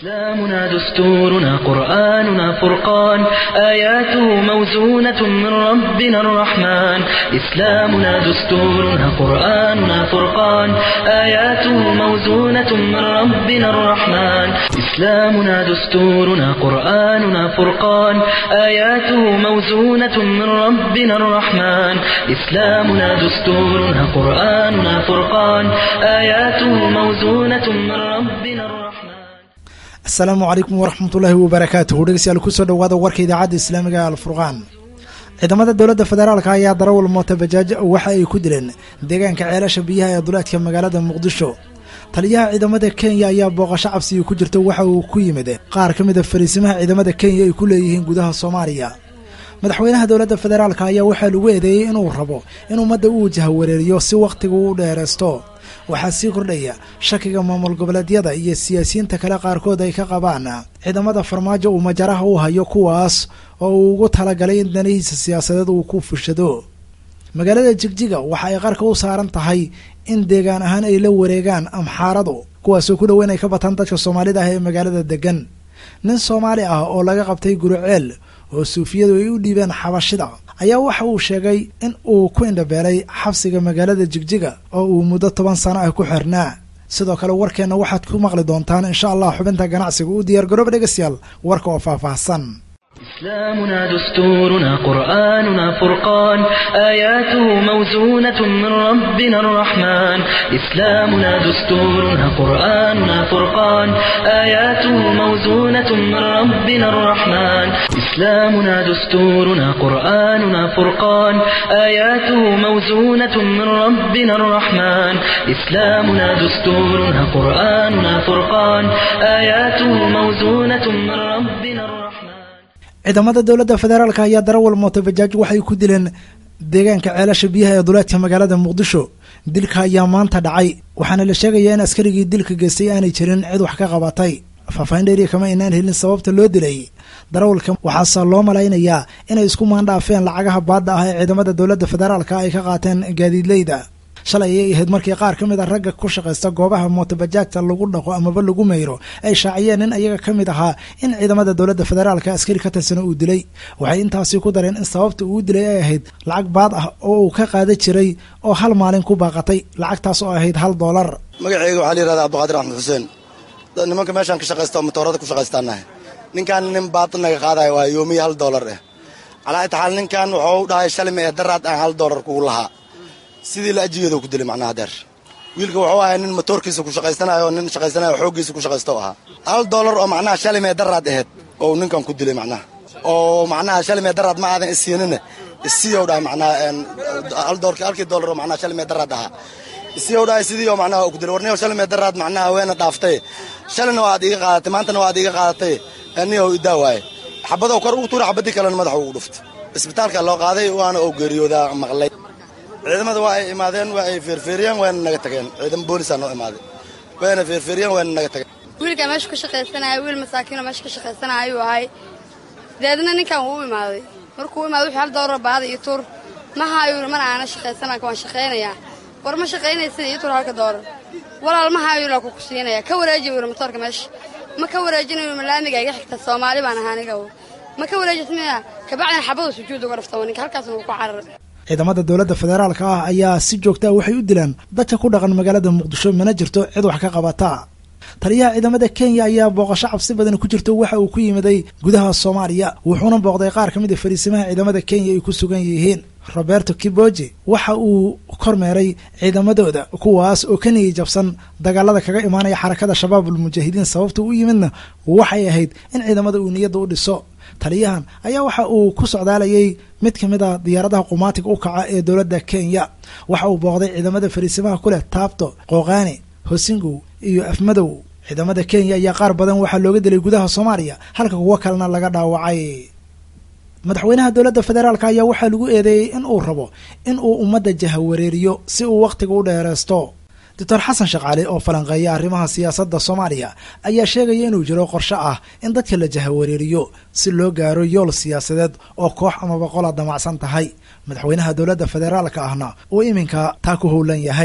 إسلامنا دستورنا قرآننا فرقان آياته موزونة من ربنا الرحمن إسلامنا دستورنا قرآننا فرقان آياته موزونة من ربنا الرحمن إسلامنا دستورنا قرآننا فرقان آياته موزونة من ربنا الرحمن إسلامنا دستورنا قرآننا فرقان آياته موزونة من ربنا الرحمن asalaamu calaykum waraxmatullaahi wabarakaatuhu dhegeystayaal kusoo dhawaada warka idaacadda islaamiga ee alfurqaan ciidamada dowladda federaalka ayaa darawal moota bajaaj waxa ay ku dileen deegaanka ceelasha biyaha ee duleedka magaalada muqdisho taliyaha ciidamada kenya ayaa booqasho cabsiga ku jirta waxa uu ku yimid qaar ka mid a fariisimaha ciidamada kenya ay ku leeyihiin gudaha soomaaliya madaxweynaha dowladda federaalka ayaa waxaa lagu eedeeyey inuu rabo in ummadda uu jahawareeriyo si wakhtiga u dheeraysto waxaa sii kordhaya shakiga maamul goboleedyada iyo siyaasiyiinta kale qaarkood ay ka qabaan ciidamada farmaajo uu majaraha u hayo kuwaas oo uu ugu talagalay in danihiisa siyaasadeed uu ku fushado magaalada jigjiga waxa ay qarka u saaran tahay in deegaan ahaan ay la wareegaan amxaaradu kuwaasoo ku dhoweyn ay ka bataan dadka soomaalida ah ee magaalada degan nin soomaali ah oo laga qabtay guruceel oo suufiyadu ay u dhiibeen xabashida ayaa waxa uu sheegay in uu ku indhabeelay xabsiga magaalada jigjiga oo uu muddo toban sano ah ku xirnaa sidoo kale warkeenna waxaad ku maqli doontaan insha allah xubinta ganacsiga u diyaar garooba dhegeystayaal warka oo faahfaahsan إسلامنا دستورنا قرآننا فرقان آياته موزونة من ربنا الرحمن إسلامنا دستورنا قرآننا فرقان آياته موزونة من ربنا الرحمن إسلامنا دستورنا قرآننا فرقان آياته موزونة من ربنا الرحمن إسلامنا دستورنا قرآننا فرقان آياته موزونة من ربنا الرحمن ciidamada dowladda federaalka ayaa darawal mooto bajaaj waxay ku dileen deegaanka ceelasha biyaha ee duleedka magaalada muqdisho dilka ayaa maanta dhacay waxaana la sheegayaa in askarigii dilka geystay aanay jirin cid wax ka qabatay faahfaahin dheeriya kama aynaan helin sababta loo dilay darawalka waxaase loo malaynayaa inay isku maandhaafeen lacagaha baadda ah ee ciidamada dowladda federaalka ay ka qaateen gaadiidleyda shalay ayay ahayd markii qaar ka mid a ragga ku shaqaysta goobaha mootobajaagta lagu dhaqo amaba lagu mayro ay shaaciyeen in ayaga ka mid ahaa in ciidamada dowladda federaalka askari ka tirsana uu dilay waxay intaasi ku dareen in sababta uu dilay ay ahayd lacag baad ah oo uu ka qaadan jiray oo hal maalin ku baaqatay lacagtaas oo ahayd hal doolar magaceyga waxaa la yihahdaa abduqaadir axmed xuseen nimanka meeshaan ka shaqaysta oo matoorada ku shaqaystaanahay ninkan nin baad naga qaadayo waa yoomiya hal doolar eh calaa itaxaal ninkan wuxuu dhahay shalime ee daraad aan hal doolar kugu lahaa sidii la ajigeeda ku dilay macnaha deer wiilka wuxuu ahay nin matoorkiisa ku shaqaysanayo nin shaqaysanayo xooggiisa ku shaqaysto ahaa hal doolar oo macnaha shalimee daraad aheyd oo ninkan ku dilay macnaha oo macnaha shalimee daraad ma aadan isiinine isiyow dhahay macnaha hal doorki halkii doolar oo macnaha shalimee daraad ahaa isiyow dhahay sidii oo macnaha ku dilay warniyow shalimee daraad macnaha weena dhaaftay shalina waad iiga qaadatay maantana waad iiga qaadatay niyow idaa waaye xabadoo kor ugu tuura xabadii kalena madaxa ugu dhuftay isbitaalka loo qaaday waana oo geeriyoodaa maqlay ciidamada waa ay imaadeen waa ay feerfeeriyeen wayna naga tageen ciidamo boolisaa noo imaaday wayna feerfeeriyeen wayna naga tageen wiilkaa meesha ka shaqaysanaya wiil masaakiinoo meesha ka shaqaysanaya ayuu ahay deedna ninkan wuu u imaaday markuu u imaaday wuxuu hal doolar baada iyo tuur ma haayuu mana aana shaqaysana waan shaqaynayaa war ma shaqaynaysid iyo tuur halka doolar walaal ma haayuu la kuku siinaya ka wareeji wiil matoorka meesha ma ka wareejinayo malaamiga iga xigta soomaali baan ahaa aniga ma ka wareejismaya kabacdina xabadu sujuud uga dhafta ninka halkaasna wuu ku cararay ciidamada dowladda federaalka ah ayaa si joogta ah waxay u dilaan dadka ku dhaqan magaalada muqdisho mana jirto cid wax ka qabata taliyaha ciidamada kenya ayaa booqasho cabsi badan ku jirto waxa uu ku yimiday gudaha soomaaliya wuxuuna booqday qaar ka mid a fariisimaha ciidamada kenya ay ku sugan yihiin roberto kiboji waxa uu kormeeray ciidamadooda kuwaas oo ka niyay jabsan dagaalada kaga imaanaya xarakada shabaabul mujaahidiin sababta u yimidna waxay ahayd in ciidamada uu niyadda u dhiso taliyahan ayaa waxa uu ku socdaalayay mid ka mid a diyaaradaha qumaatiga u kaca ee dowladda kenya waxa uu booqday ciidamada fariisimaha ku leh taabto qooqaani hosingow iyo afmadow ciidamada kenya ayaa qaar badan waxaa looga dilay gudaha soomaaliya halka kuwo kalena laga dhaawacay madaxweynaha dowladda federaalk ayaa waxaa lagu eedeeyey in uu rabo in uu ummadda jahawareeriyo si uu wakhtiga u dheereysto doctor xasan shaqaale oo falanqeeya arrimaha siyaasadda soomaaliya ayaa sheegaya inuu jiro qorshe ah in dadka la jahawareeriyo si loo gaaro yool siyaasadeed oo koox amaba qola damacsan tahay madaxweynaha dowladda federaalka ahna uu iminka taa ku howlan yahay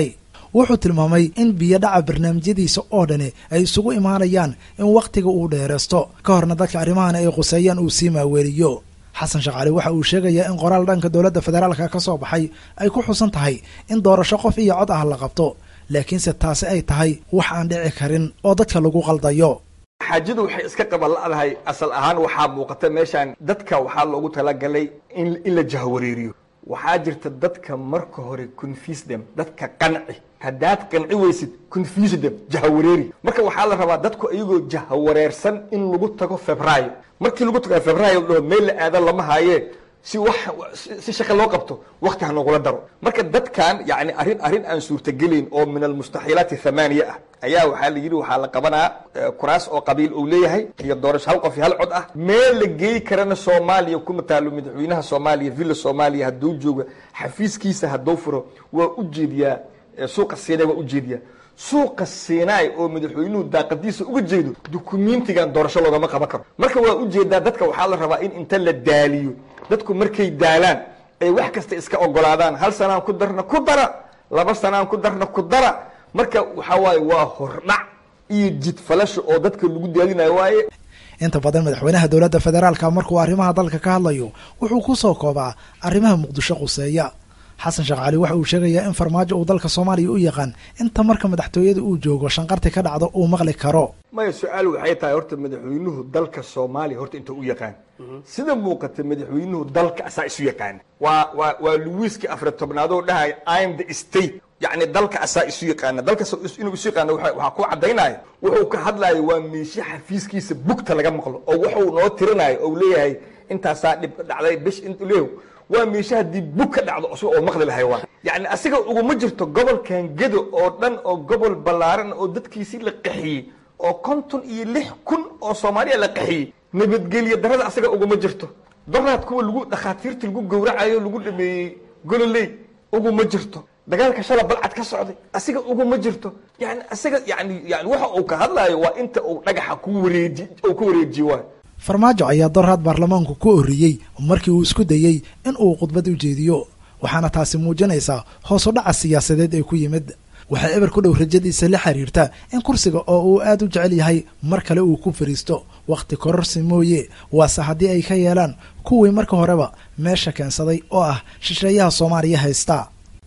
wuxuu tilmaamay in biyodhaca barnaamijyadiisa oo dhani ay isugu imaanayaan in wakhtiga uu dheeraysto ka horna dadka arrimahan ay quseeyaan uu sii maaweeliyo xasan sheekh cali waxa uu sheegayaa in qoraal dhanka dowladda federaalka ka soo baxay ay ku xusan tahay in doorasho qof iyo cod ah la qabto laakiinse taasi ay tahay wax aan dhici karin oo dadka lagu qaldayo xaajadu waxay iska qabanla'dahay asal ahaan waxaa muuqata meeshaan dadka waxaa loogu talagalay in in la jahwareeriyo waxaa jirta dadka marka hore confuse them dadka qanci haddaad qanci weysid confuse them jahawareeri marka waxaa la rabaa dadku iyagoo jahawareersan in lagu tago febraayo markii lagu tago febraayo dhaho meel la aado lama haayee si wax si shaqa loo qabto wakti ha noogula daro marka dadkan yani arrin arrin aan suurtagelayn oo min almustaxiilaati thamaaniya ah ayaa waxaa la yidhi waxaa la qabanaa kuraas oo qabiil uu leeyahay iyo doorasho hal qof iyo hal cod ah meel la geeyi karana soomaaliya kuma taalo madaxweynaha soomaaliya villa soomaaliya hadduu joogo xafiiskiisa hadduu furo waa u jeediyaa suuqa siinay waa u jeediyaa suuqa siinaay oo madaxweynuhu daaqadiisa uga jeedo dukumentigan doorasho loogama qaban karo marka waa ujeedaa dadka waxaa la rabaa in inta la daaliyo dadku markay daalaan ay wax kasta iska ogolaadaan hal sanaan ku darna ku dara laba sanaan ku darna ku dara marka waxaa waaye waa hordhac iyo jidfalasho oo dadka lagu daadinayo waaye inta badan madaxweynaha dowladda federaalka markuu arrimaha dalka ka hadlayo wuxuu ku soo koobaa arrimaha muqdisho quseeya xasan sheekh cali waxa uu sheegayaa in farmaajo uu dalka soomaaliya u yaqaan inta marka madaxtooyada uu joogo shanqarti ka dhacdo uu maqli karo maya su-aal waxay tahay horta madaxweynuhu dalka soomaaliya horta inta u yaqaan sida muuqata madaxweynuhu dalka asaa isu yaqaana waa waa waa luwiiskii afar tobnaadoo dhahaya im the state yacni dalka asaa isu yaqaana dalka inuu isu yaqaano waxaa ku caddaynaya wuxuu ka hadlayo waa meeshe xafiiskiisa bugta laga maqlo oo wuxuu noo tirinayo ou leeyahay intaasaa dhib dhacday bish int leeyahu waa meeshe haddii bug ka dhacdo cusub oo maqli lahay waa yacni asiga uguma jirto gobolkan gedo oo dhan oo gobol ballaaran oo dadkiisii la qaxiyey oo konton iyo lix kun oo soomaaliya la qaxiyey nabadgelyo darada asaga uguma jirto daraad kuwa lagu dhakhaatiirta lagu gowracayo lagu dhameeyey gololey uguma jirto dagaalka shala balcad ka socday asiga uguma jirto yani asiga yani yani waxa uu ka hadlaayo waa inta uu dhagaxa ku wareeji uu ku wareejiye waay farmaajo ayaa doraad baarlamaanku ku oriyey markii uu isku dayey in uu khudbad u jeediyo waxaana taasi muujinaysaa hoos u dhaca siyaasadeed ee ku yimid waxaa eber ku dhow rajadiisa la xiriirta in kursiga oo uu aad u jecel yahay mar kale uu ku fariisto wakhti kororsi mooye waase haddii ay ka yeelaan kuwii marka horeba meesha keensaday oo ah shisheeyaha soomaaliya haysta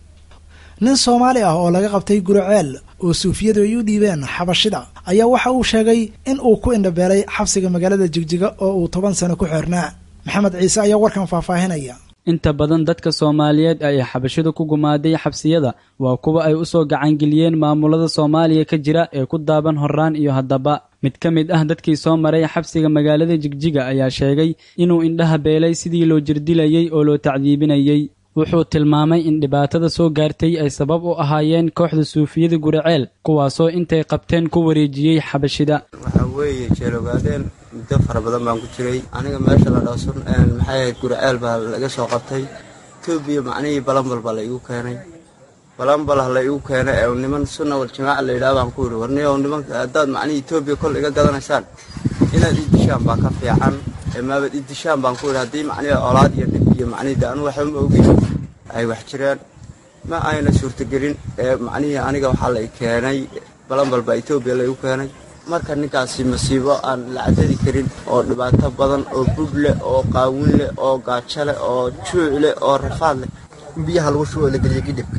nin soomaali ah oo laga qabtay guriceel oo suufiyadu ay u dhiibeen xabashida ayaa waxa uu sheegay in uu ku indhabeelay xabsiga magaalada jigjiga oo uu toban sano ku xirnaa maxamed ciise ayaa warkan faahfaahinaya inta badan dadka soomaaliyeed ay xabashidu ku gumaaday xabsiyada waa kuwa ay u soo gacangeliyeen maamulada soomaaliya ka jira ee ku daaban horraan iyo haddaba mid ka mid ah dadkii soo maray xabsiga magaalada jigjiga ayaa sheegay inuu indhaha beelay sidii loo jirdilayey oo loo tacdiibinayey wuxuu tilmaamay in dhibaatada soo gaartay ay sabab u ahaayeen kooxda suufiyada guriceel kuwaasoo intay qabteen ku wareejiyey xabashida waxaa weeye jeelogaadeen muddo fara badan baan ku jiray aniga meesha la dhoosun maxay ahayd guriceel baa laga soo qabtay etoobiya macnihii balambal baa la igu keenay balambal ha la igu keenay ee niman sunna wal jamaaca la yidhaha baan ku yidhi warniyow nimanka haddaad macnihii etoobiya kol iga gadanaysaan inaad ii dishaan baa ka fiican ee maabad ii dishaan baan ku yidhi haddii macnihi olaad iyo dhib iyo macnihii de anu waxba ma ogin ay wax jireen ma ayna suurtagelin ee macnihii aniga waxaa la i keenay balambal baa etoobiya la igu keenay marka ninkaasi masiibo aan la cadadi karin oo dhibaato badan oo bub leh oo qaawin leh oo gaajo leh oo juuc leh oo rafaad leh in biyaha lagu shubo la geliyo gidhibka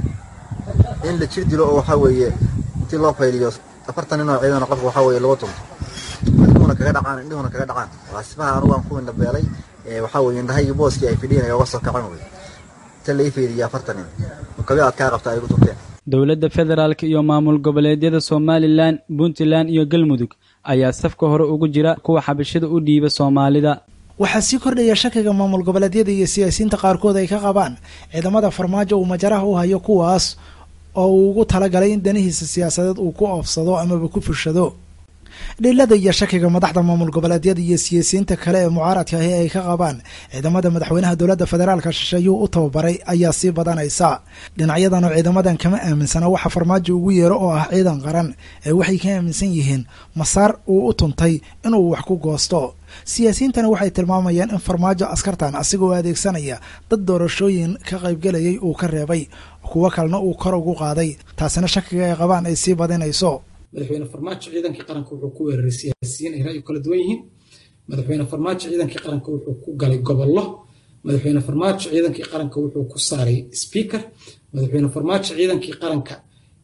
in la jir dilo oo waxaa weeye intii loo fayliyo afartan nin oo ciidan qofka waxaa weeye lagu tunto indhuhuna kaga dhacaan indhuhuna kaga dhacaan waa sifaha anugu aan ku indhabeelay waxaa weeye indhahaygii booskii ay fidhiin ay uga soo kacan wey inta la ii fayliyo afartan nin kabi aad kaa qabta ay igu tunteen dowladda federaalk iyo maamul goboleedyada somalilan puntland iyo galmudug ayaa safka hore ugu jira kuwa xabashida u dhiiba soomaalida waxaa sii kordhaya shakiga maamul goboleedyada iyo siyaasiyiinta qaarkood ay ka qabaan ciidamada farmaajo uu majaraha u hayo kuwaas oo uu ugu talagalay in danihiisa siyaasadeed uu ku oofsado amaba ku fushado dhilada iyo shakiga madaxda maamul goboleedyada iyo siyaasiyiinta kale ee mucaaradka ahi ay ka qabaan ciidamada madaxweynaha dowladda federaalka shisheeyuu u tababaray ayaa sii badanaysa dhinacyadan oo ciidamadan kama aaminsana waxa farmaajo ugu yeero oo ah ciidan qaran ee waxay ka aaminsan yihiin masaar uu u tuntay inuu wax ku goosto siyaasiyiintana waxay tilmaamayaan in farmaajo askartan asigoo adeegsanaya dad doorashooyin ka qaybgelayay uu ka reebay kuwo kalena uu kor ugu qaaday taasina shakiga ay qabaan ay sii badinayso madaxweyne farmaajo ciidankii qaranka wuxuu ku weeraray siyaasiyiin ay ra'yi kala duwan yihiin madaxweyne farmaajo ciidankii qaranka wuxuu ku galay gobollo madaxweyne farmaajo ciidankii qaranka wuxuu ku saaray speaker madaxweyne farmaajo ciidankii qaranka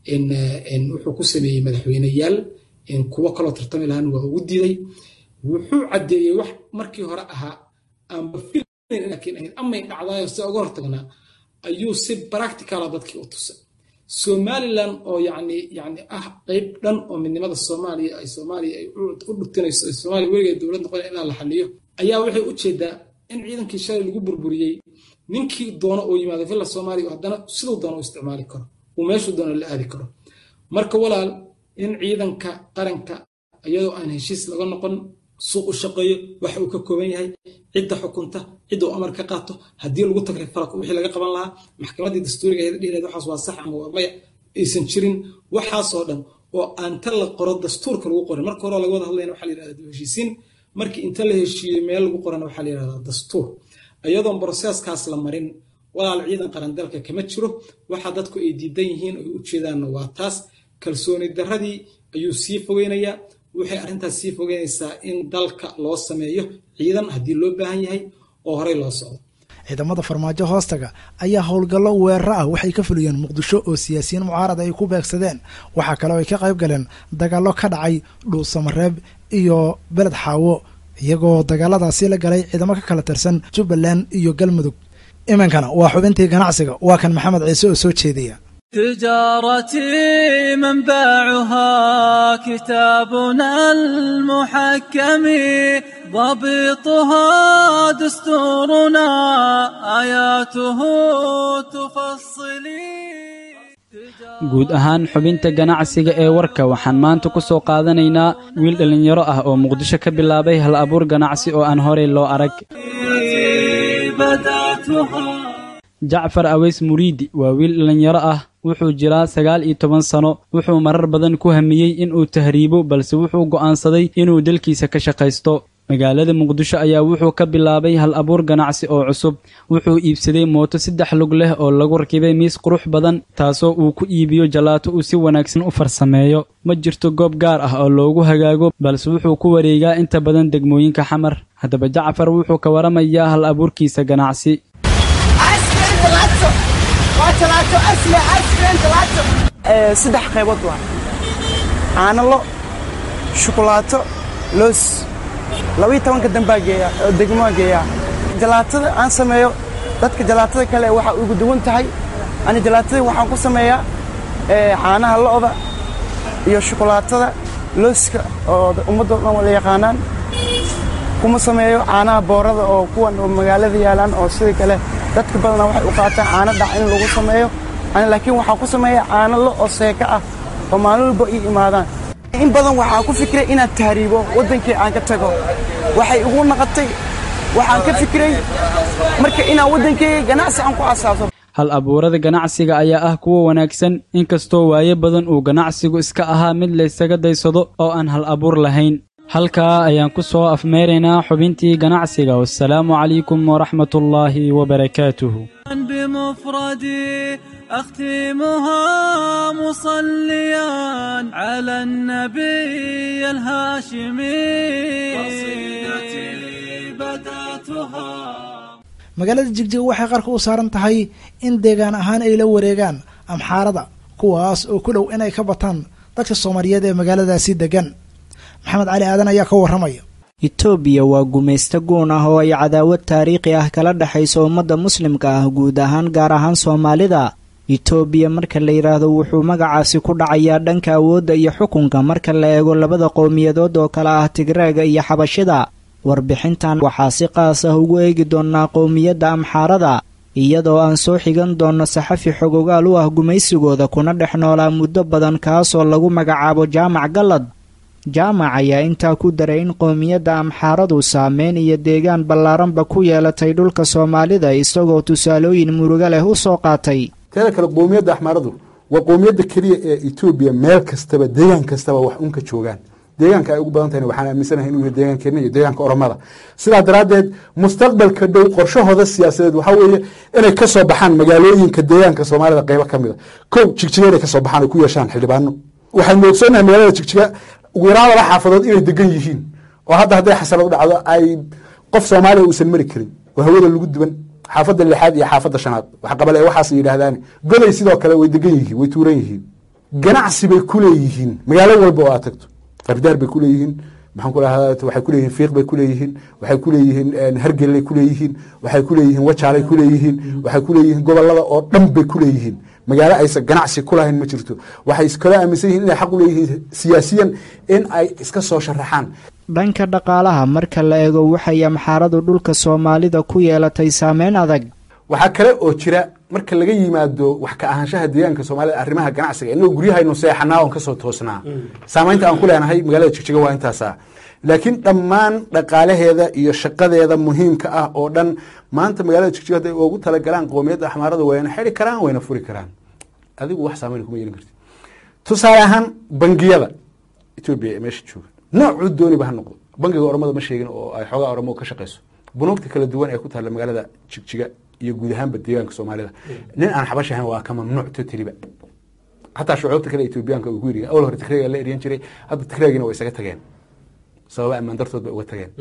wuxuu ku sameeyey madaxweyneyaal kuwo kaloo tartami lahaan waa ugu diiday wuxuu caddeeyey wax markii hore ahaa aanba filayn laakiin ahayd amay dhacdaayo si uga hortagnaa ayuu si practicala dadkii u tusay somalilan oo yani yani ah qeyb dhan oo midnimada soomaaliya ay soomaaliya ay u dhutinayso ay soomaaliya weligeed dowlad noqon ilaa la xaliyo ayaa waxay u jeedaa in ciidankii shalay lagu burburiyey ninkii doono oo yimaado villa soomaaliya haddana siduu doono u isticmaali karo uu meeshuu doono la aadi karo marka walaal in ciidanka qaranka iyadoo aan heshiis laga noqon suuq u shaqeeyo waxa uu ka kooban yahay cidda xukunta cidda uu amar ka qaato haddii lagu tagay falak wixii laga qaban lahaa maxkamaddii dastuuriga ahayd dhihileed waxaas waa sax ama waa maya aysan jirin waxaasoo dhan oo aan ta la qoro dastuurka lagu qorin marka hore laga wada hadlayna waxaa la yidhahdaa dib heshiisiin markii inta la heshiiyey meel lagu qorana waxaa la yidhahdaa dastuur iyadoon broseeskaas la marin walaal ciidan qaran dalka kama jiro waxa dadku ay diidan yihiin ay u jeedaanna waa taas kalsooni darradii ayuu sii fogeynayaa waxay arrintaas sii fogeynaysaa in dalka loo sameeyo ciidan haddii loo baahan yahay oo horey loo socdo ciidamada farmaajo hoostaga ayaa howlgallo weeraro ah waxay ka fuliyeen muqdisho oo siyaasiyiin mucaarad ay ku beegsadeen waxaa kale oo ay ka qayb galeen dagaallo ka dhacay dhuusamareeb iyo beled xaawo iyagoo dagaaladaasi la galay ciidamo ka kala tirsan jubbaland iyo galmudug iminkana waa xubintii ganacsiga waa kan maxamed ciise oo soo jeedaya تجارتي منبعها كتابنا المحكم ضبطها دستورنا آياته تفصلي guud ahaan xubinta ganacsiga ee warka waxaan maanta ku soo qaadanaynaa wiil dhallinyaro ah oo muqdisho ka bilaabay hal abuur ganacsi oo aan horey loo arag jacfar aweys muriidi waa wiil dhallinyaro ah wuxuu jiraa sagaal iyo toban sano wuxuu marar badan ku hamiyey inuu tahriibo balse wuxuu go'aansaday inuu dalkiisa ka shaqaysto magaalada muqdisho ayaa wuxuu ka bilaabay hal abuur ganacsi oo cusub wuxuu iibsaday mooto saddex lug leh oo lagu rakibay miis qurux badan taasoo uu ku iibiyo jalaato uu si wanaagsan u farsameeyo ma jirto goob gaar ah oo loogu hagaago balse wuxuu ku wareegaa inta badan degmooyinka xamar haddaba jacfar wuxuu ka waramayaa hal abuurkiisa ganacsi saddex qaybood waa caanalo shukulaato loos labaiyo tobanka dambaa geeya oo degmoa geeyaa jalaatada aan sameeyo dadka jalaatada kale waxaa ugu duwan tahay ani jalaatada waxaan ku sameeyaa caanaha lo'da iyo shukulaatada looska oo ummaddo dhan wada yaqaanaan kuma sameeyo caanaha boorada oo kuwan oo magaalada yaalaan oo sidii kale dadka badana waxay u qaataan caano dhac in lagu sameeyo ani laakiin waxaan ku sameeyaa caano lo oo seeka ah oo maalin walba ii imaadaan in badan waxaan ku fikiray inaad tahriibo waddankii aan ka tago waxay igu naqotay waxaan ka fikiray marka inaan waddankeyga ganacsi aan ku asaabto hal abuurada ganacsiga ayaa ah kuwa wanaagsan inkastoo waayo badan uu ganacsigu iska ahaa mid laysaga daysado oo aan hal abuur lahayn halkaa ayaan ku soo afmeeraynaa xubintii ganacsiga wassalaamu calaykum waraxmatullaahi wabarakaatuhu بمفردي أختمها مصليا على النبي الهاشمي قصيدتي بدأتها magaalada jigjiga waxay qarka u saaran tahay in deegaan ahaan ay la wareegaan amxaarada kuwaas oo ku dhow inay ka bataan dadka soomaaliyeed ee magaaladaasi degan maxamed cali aadan ayaa ka warramaya itoobiya waa gumaysto guun ah oo ay cadaawad taariikhi ah kala dhexayso ummadda muslimka ah guud ahaan gaar ahaan soomaalida itoobiya marka la yidhaahdo wuxuu magacaasi ku dhacayaa dhanka awoodda iyo xukunka marka la eego labada qowmiyadood oo kale ah tigreega iyo xabashida warbixintan waxaa si qaas ah ugu eegi doonnaa qowmiyadda amxaarada iyadoo aan soo xigan doonno saxafi xogogaal u ah gumaysigooda kuna dhex noolaa muddo badan kaasoo lagu magacaabo jaamac gallad jaamac ayaa intaa ku daray in qowmiyadda amxaaradu saameyn iyo deegaan ballaaranba ku yeelatay dhulka soomaalida isagoo tusaalooyin murugo leh u soo qaatay teeda kale qowmiyadda axmaaradu waa qowmiyadda keliya ee etoobiya meel kastaba deegaan kastaba wax unka joogaan deegaanka ay ugu badan tahayna waxaan aaminsanahay inuu yahay deegaankeena iyo deegaanka oromada sidaa daraaddeed mustaqbalka dhow qorshahooda siyaasadeed waxaa weeye inay ka soo baxaan magaalooyinka deegaanka soomaalida qaybo ka mid a kow jigjiga inay ka soo baxaan ay ku yeeshaan xildhibaano waxaynu ogsoonnahay magaalada jigjiga ugu yaraan laba xaafadood inay degan yihiin oo hadda hadday xasanad u dhacdo ay qof soomaaliya uusan mari karin oo hawada lagu duban xaafadda lixaad iyo xaafadda shanaad wax qabale waxaas yidhaahdaan goday sidoo kale way degan yihiin way tuuran yihiin ganacsi bay ku leeyihiin magaalo walba oo aad tagto qardaar bay ku leeyihiin maxaan ku rahdaa waxay ku leeyihiin fiiq bay ku leeyihiin waxay ku leeyihiin hargelay ku leeyihiin waxay ku leeyihiin wajaalay ku leeyihiin waxay ku leeyihiin gobolada oo dhan bay ku leeyihiin magaalo aysan ganacsi ku lahayn ma jirto waxay iskala aaminsan yihiin inay xaq u leeyihiin siyaasiyan in ay iska soo sharaxaan dhanka dhaqaalaha marka la eego waxay amxaaradu dhulka soomaalida ku yeelatay saameyn adag waxaa kale oo jira marka laga yimaado wax ka ahaanshaha deegaanka soomaalida arrimaha ganacsiga inagoo guryahaynu seexanaa oon kasoo toosnaa saamaynta aan ku leenahay magaalada jigjiga waa intaasa laakiin dhammaan dhaqaalaheeda iyo shaqadeeda muhiimka ah oo dhan maanta magaalada jigjiga hadday ugu talagalaan qowmiyadda axmaarada wayna xiri karaan wayna furi karaan adigu wax saamayn kuma yeelin karti tusaale ahaan bangiyada etoobiya ee meesha jooga noocuu dooniba ha noqdo bangiga oromada ma sheegin oo ay xoogaa oromo ka shaqeyso bunuugta kala duwan ee ku taalla magaalada jigjiga iyo guud ahaanba deegaanka soomaalida nin aan xabash ahayn waa ka mamnuuc totaliba xataa shucuubta kale etoobiyaanka uu ku yiri awal hore tigreega la eryan jiray hadda tigreegina waa isaga tageen sababa ammaan dartood bay uga tageen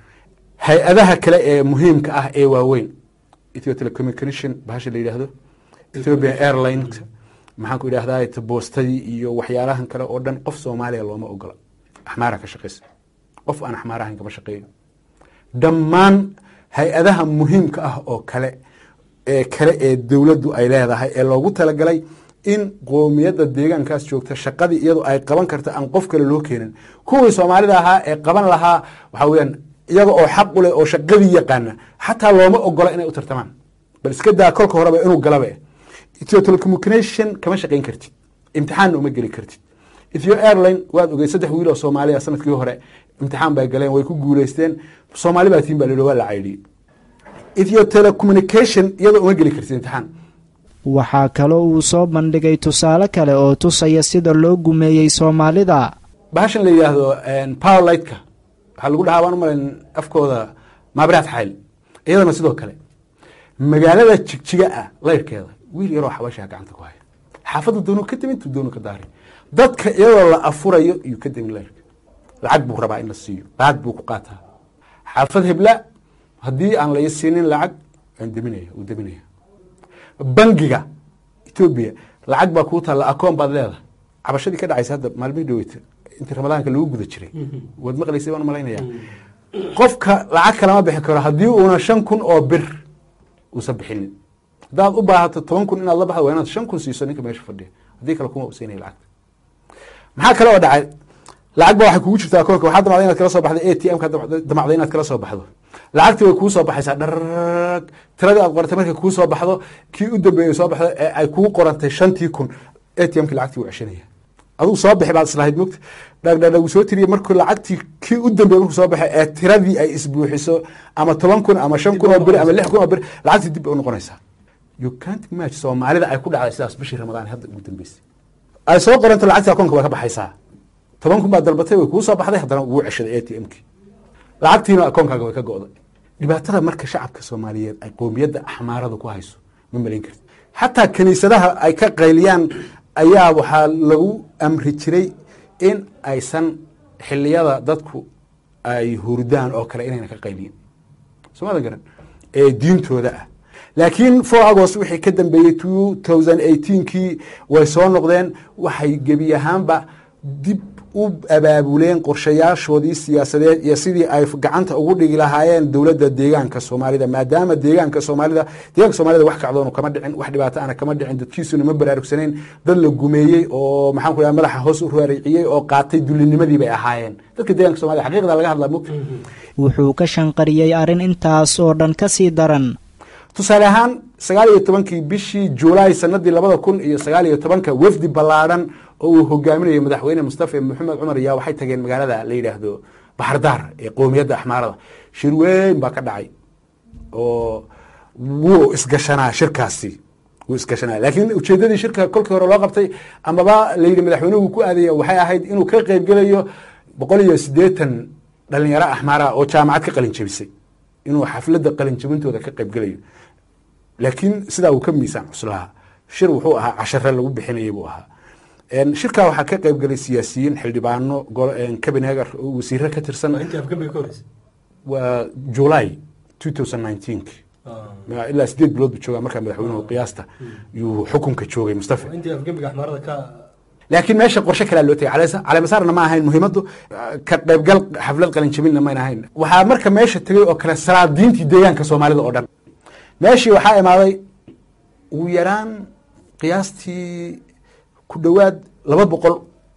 hay-adaha kale ee muhiimka ah ee waaweyn ethio telecommunication bahasha la yidhaahdo ethiopian airlines maxaan ku idhahdaa boostadii iyo waxyaalahan kale oo dhan qof soomaaliya looma ogola axmaara ka shaqeysa qof aan axmaar ahayn kama shaqeeyo dhammaan hay-adaha muhiimka ah oo kale ee kale ee dowladdu ay leedahay ee loogu talagalay in qoomiyadda deegaankaas joogta shaqadii iyadu ay qaban karta aan qof kale loo keenin kuwii soomaalida ahaa ee qaban lahaa waxaa weyaan iyaga oo xaq u leh oo shaqadii yaqaana xataa looma ogola inay u tartamaan bal iska daa kolka horeba inuu galaba ethio telecommunication kama shaqayn kartid imtixaanna uma geli kartid ethio airline waad ogey saddex wiil oo soomaaliya sanadkii hore imtixaan bay galeen way ku guuleysteen soomaali baa tiin baa la waa la caydhiyey ethio telecommunication iyadoo uma geli kartid imtixaan waxaa kaloo uu soo bandhigay tusaale kale oo tusaya sida loo gumeeyey soomaalida bahashan la yidhaahdo powerlightka waxaa lagu dhahaa waan u malayn afkooda maabiraad xayl iyadana sidoo kale magaalada jigjiga ah layrkeeda wiil yaroo xabashaa gacanta ku haya xaafadda doonu ka demin tu doonu ka daari dadka iyadoo la afurayo iyuu ka demin layrka lacag buu rabaa in la siiyo lacag buu ku qaataa xaafad hebla haddii aan la siinin lacag waan deminaya uu deminaya bangiga etoobiya lacag baa kuu taalla akoon baad leedahay cabashadii ka dhacaysa hadda maalmihii dhaweyta intii ramadaanka lagu guda jiray waad maqlaysay baan malaynaya qofka lacag kalama bixi karo haddii uuna shan kun oo bir uusan bixinin haddaad u baahato toban kun inaad la baxdo waa inaad shan kun siiso ninka meesha fadhiya haddii kale kuma usiinaya lacagta maxaa kale oo dhacay lacag ba waxay kugu jirtaa akoonka waxaa damacday inaad kala soo baxdo a t m ka damacday inaad kala soo baxdo lacagtii way kuu soo baxaysaa dharag tiradii aad qorantay markay kuu soo baxdo kii u dambeeyey soo baxdo ee ay kuu qorantay shantii kun a t m ki lacagtii wuu ceshanaya adugu soo bixi baad islahayd mogta dhagdhadhag uu soo tiriyey markuu lacagtii kii u dambeeyey markuu soo baxay ee tiradii ay isbuuxiso ama toban kun ama shan kun oo bir ama lix kun oo bir lacagtii dib bay u noqonaysaa you can't match soomaalida ay ku dhacday sidaas bishii ramadaan hadda ugu dambeysay ay soo qoranta lacagtii akoonka waa ka baxaysaa toban kun baad dalbatay way kuu soo baxday haddana wuu ceshaday a t m ki lacagtiina akoonkaaga way ka go'day dhibaatada marka shacabka soomaaliyeed ay qoomiyadda axmaarada ku hayso ma malayn karti xataa kiniisadaha ay ka qayliyaan ayaa waxaa lagu amri jiray in aysan xiliyada dadku ay hurdaan oo kale inayna ka qayliyin somadan garan ee diintooda ah laakiin four agost wixii ka dambeeyey two thousand eighteenkii way soo noqdeen waxay gebi ahaanba dib u abaabuleen qorshayaashoodii siyaasadeed iyo sidii ay gacanta ugu dhigi lahaayeen dowladda deegaanka soomaalida maadaama deegaanka soomaalida deegaanka soomaalida wax kacdoonu kama dhicin wax dhibaato ana kama dhicin dadkiisuna ma baraarugsanayn dad la gumeeyey oo maxaan ku dhaha madaxa hoos u raariciyey oo qaatay dullinimadii bay ahaayeen dadka deegaanka somalida xaqiiqda laga hadlaa mogta wuxuu ka shanqariyey arrin intaas oo dhan ka sii daran tusaale ahaan sagaal iyo tobankii bishii juulaay sanadii labada kun iyo sagaal iyo tobanka wafdi ballaadhan oo uu hogaaminayo madaxweyne mustafa maxamed cumar yaa waxay tageen magaalada la yidhaahdo baxardaar ee qoomiyadda axmaarada shir weyn baa ka dhacay oo wuu isgashanaa shirkaasi wuu isgashanaa laakiin ujeedadii shirka kolkii hore loo qabtay amaba layidhi madaxweynuhu ku aadaya waxay ahayd inuu ka qeybgelayo boqol iyo siddeetan dhalinyaro axmaara oo jaamacad ka qalin jebisay inuu xafladda qalin jebintooda ka qeybgelayo laakiin sidaa uu ka miisaan cuslahaa shir wuxuu ahaa cashare lagu bixinayay buu ahaa shirkaa waxaa ka qeybgelay siyaasiyiin xildhibaano kabinegar oo wasiiro ka tirsan waa july two thousand nineteen ilaa sideed bilood buu joogaa markaa madaxweynuhu qiyaasta yuu xukunka joogay mustafa laakiin meesha qorshe kalea loo tegay caleemasaarna ma ahayn muhiimaddu ka qaybgal xaflad qalinjabinna mayna ahayn waxaa marka meesha tegay oo kale salaadiintii deegaanka soomaalida oo dhan meeshii waxaa imaaday ugu yaraan qiyaastii ku dhowaad laba boqol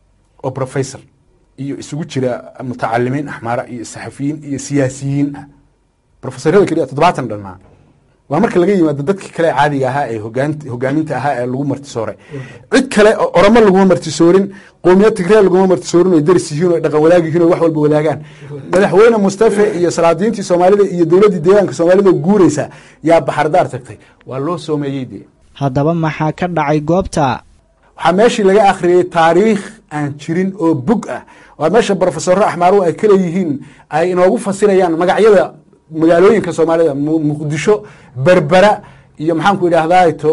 oo professor iyo isugu jira mutacalimiin axmaara iyo saxafiyiin iyo siyaasiyiin ah profesorada keliya toddobaatan dhanmaa waa marka laga yimaado dadkii kale caadiga ahaa ee hogaaminta ahaa ee lagu martisooray cid kale oromo laguma martisoorin qoomiyad tigree laguma martisoorin o daris yihiin o dhaqan wadaag yihiin o wax walba wadaagaan madaxweyne mustafe iyo salaadiintii soomaalida iyo dowladdii deegaanka soomaalida guureysa yaa baxardaar tagtay waa loo soomeeyey dee haddaba maxaa ka dhacay goobta waxaa meeshii laga akhriyey taariikh aan jirin oo bog ah waa meesha brofesoro axmaaruhu ay kaleeyihiin ay inoogu fasirayaan magacyada magaalooyinka soomaalida muqdisho berbera iyo maxaanku idhahdaa to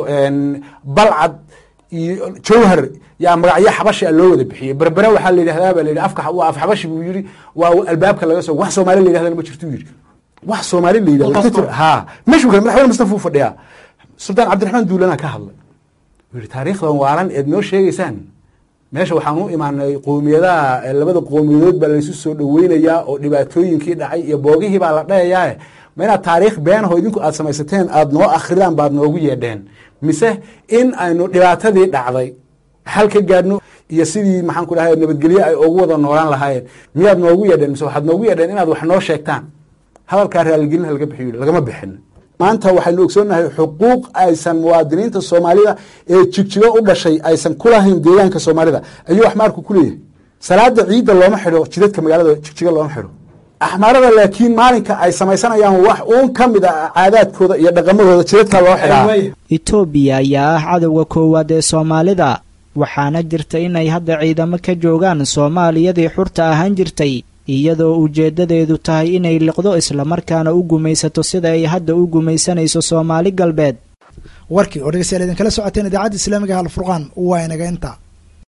balcad iyo jawhar yaa magacyo xabashi a loo wada bixiyey berbera waxaa la yidhahdaa ba la yidhi afka waa af xabashi buu yidhi waa albaabka laga soo wax soomaali la yidhahdana ma jirto yidhi wax soomaali la yidhahdo ha meeshuu kale madaxweyne mustafa uu fadhiyaa sultaan cabdiraxmaan duulana ka hadlay wuu yidhi taariikhdan waalan eed noo sheegaysaan meesha waxaan u imaanay qoomiyadaha labada qoomiyadood baa laysu soo dhoweynayaa oo dhibaatooyinkii dhacay iyo boogihii baa la dhayayaa ma inaad taariikh beenaho idinku aad samaysateen aad noo akridaan baad noogu yeedheen mise in aynu dhibaatadii dhacday xal ka gaadhno iyo sidii maxaan ku dhahay nabadgelye ay ugu wada noolaan lahaayeen miyaad noogu yeedheen mise waxaad noogu yeedheen inaad wax noo sheegtaan hadalkaa raaligelin laga bixiyo lagama bixin maanta waxaynu ogsoonnahay xuquuq aysan muwaadiniinta soomaalida ee jigjigo u dhashay aysan kulahayn deegaanka soomaalida ayuu axmaarku ku leeyahay salaada ciidda looma xidho jidadka magaalada jigjigo looma xidho axmaarada laakiin maalinka ay samaysanayaan wax uun ka mid a caadaadkooda iyo dhaqamadooda jidadka loo xidhaa etoobiya ayaa ah cadowga koowaad ee soomaalida waxaana jirta inay hadda ciidamo ka joogaan soomaaliyadii xurta ahaan jirtay iyadoo ujeeddadeedu tahay inay liqdo islamarkaana u gumaysato sida ay hadda u gumaysanayso soomaali galbeed warkii oo dhegeystayaal idinkala socoteen idaacadda islaamiga alfurqaan waa inaga inta